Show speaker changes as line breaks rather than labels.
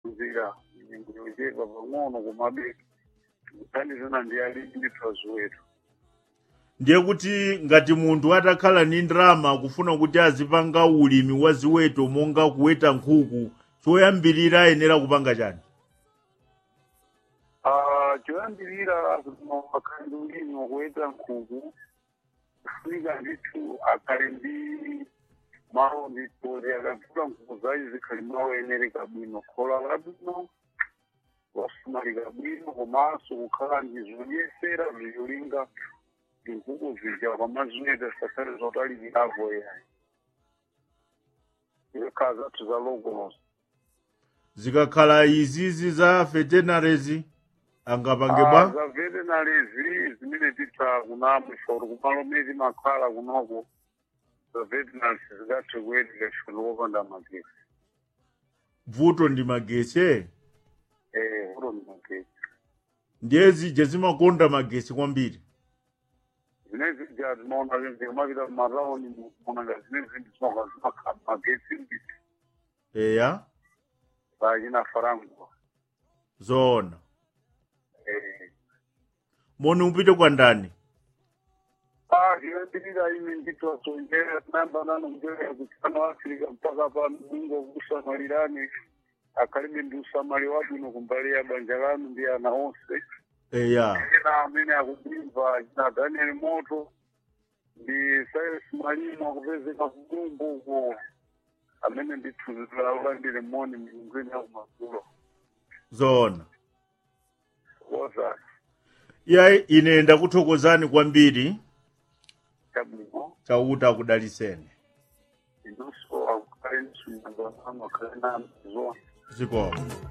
kuphunzira nyengo yochepa pang'ono komabe kuthandizana ndi ali ndithu aziweto
ndiye kuti ngati munthu atakhala ni ndalama akufuna kuti azipanga ulimi wa ziweto monga kuweta nkhuku choyambirira ayenera kupanga chani
Ah, choyambirira akhali ulimi wokuweta nkhuku kufunika ndithu akhale ndi mawu ndithu kuti akagula nkhuku zace zikhali mawu enereka bwino khola labwino wasamalika bwino komanso kukhala ndi zodyesera ziyolinga nkhuku zija kwamaziweta sakhale zotalikirako yayi zikhala zathu za logolos
zikakhala izizi za vetenaries angapange bwa
za vetenarizi zimene titha kunamo ife kuti kumalo mene timakhala kunoko za vetenaries zikathe kuyetika ife tikopanda magesi
vuto ndi magesi
eh vuto ndi magesi
ndiye zija zimakonda magesi kwambiri
zimene zija zimaona zikamapita mumatauni monanga zimene zindi zimakhala zimakhala magesi mbiti
eya
zachina farangwa
zoona
eh
moni upite kwa ndani
Ah, zinoendelera ine ndithu asonjera tinayamba nano kuchokera kuchano africa mpaka pano mungu kusamalirani akhalibe ndi usamali wabwino kumbali ya banja lanu ndi ana onse
eya
ena amene akudimva na daniel moto ndi silas mwalimu akupezeka kudumbu uko amene ndithu zilaulandire moni milungwini yakumadzulo
zoona
wozati
iya ine ndakuthokozani kwambiri
chabwino
chauta akudaliseni
inonso akukhale msumazanano akhale nami zona
zikomo